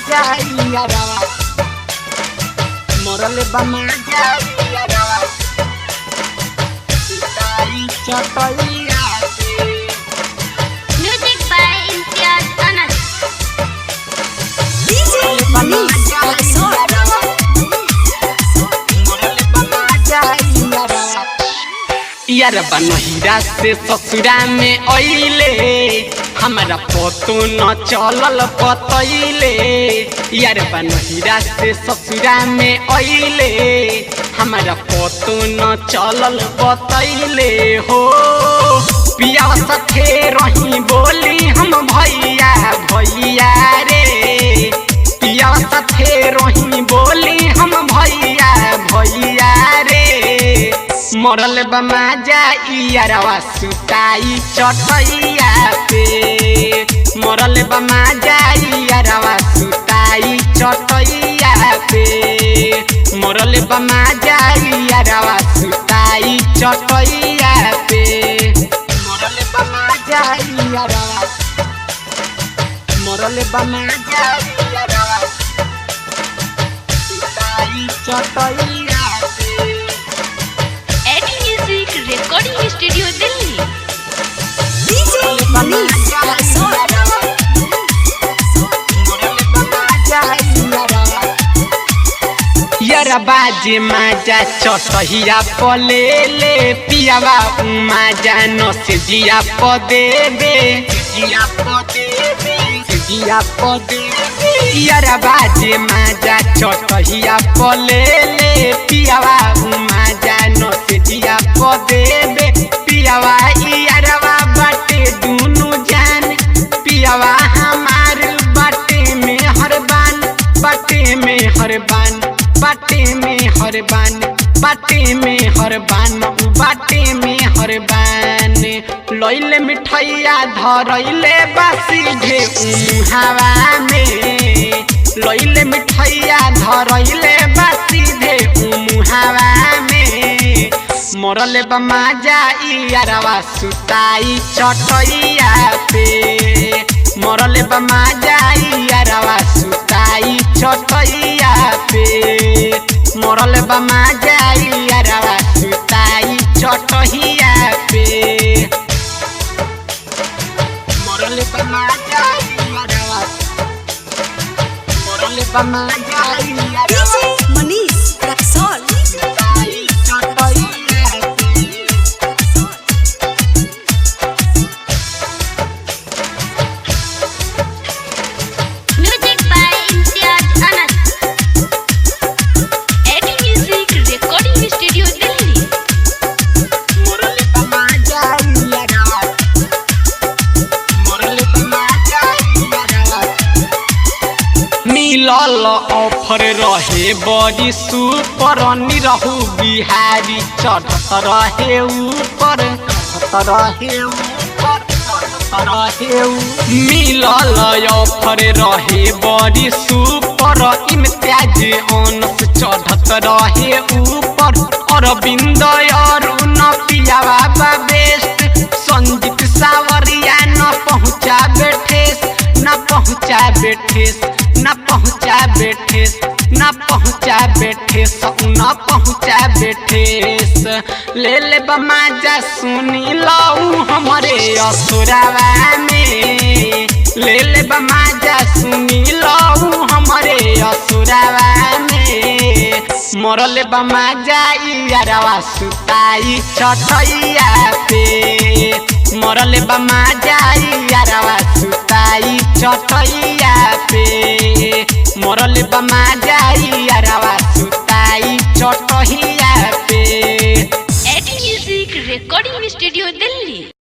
जाइया रवा मरल बमा जाइया रवा सुताई चटैया पे Music by Imtiaz Anas. DJ Manish Rexall. यारबा नहिरा से ससुरा में अइले हमारा पतो न चलल पतैले यारबा नहिरा से ससुरा में अइले हमारा पतो न चलल बतैले हो पिया सथे रही बोली हम भैया भैया रे पिया सथे रही बोली हम भैया भैया रे मरल बमा जाइयारवा सुताई चटैया पे मरल बमा जाइयारवा सुताई चटैया पे मरल बमा जाइयारवा सुताई चटैया पे मरल बमा जाइयारवा मरल बमा जाइयारवा सुताई चटैया पे Eddie Music Recording Studio Delhi. DJ Manish Rexall. यारा बाजे माजा चटहिया पले ले पियावा माजा न से जिया पदे बे जिया पदे बे जिया पदे यारा बाजे माजा चटहिया पले ले पियावा माजा न से जिया पदे बे पियावा यारवा बाटे दुनु जान पियावा हमार बाटे में हरबान बाटे में हरबान बाटे में हरबान बाटे में हरबान बाटे में हरबान लैले मिठैया धरैले बासी घे हवा में लैले मिठैया धरैले बासी घे हवा में मरले बमा जाइयारवा सुताई चटैया पे मरले बमा जाइयारवा सुताई चटैया पे मरले बमा जाइयारवा सुताई चटैया पे मरले बमा जाइयारवा मरले बमा जाइयारवा DJ Manish Rexall. सुताई चटैया पे Music by Imtiaz Anas. Eddie Music Recording Studio Delhi. मरले बमा जाइयारवा मरले बमा जाइयारवा मिलल ऑफर रहे बड़ी सुपर निरहु बिहारी चढ़त रहे ऊपर चढ़त रहे ऊपर चढ़त रहे ऊ- मिलल ऑफर रहे बड़ी सुपर इम्तियाज अनस चढ़त रहे ऊपर अरविंद अरुण पियावा बा बेस्ट संजीत सावरिया न पहुँचा बेठेस न पहुँचा बेठेस न पहुँचा बेठेस न पहुँचा बेठेस न पहुँचा बेठेस ले ले बमा जा सुनी लऊ हमरे असुरावा में ले ले बमा जा सुनी लऊ हमरे असुरावा में मरले बमा जाइयारवा सुताई चटैया पे मरले बमा जाइयारवा सुताई चटैया पे मरले बमा जाइयारवा सुताई चटैया पे Eddie Music Recording Studio Delhi.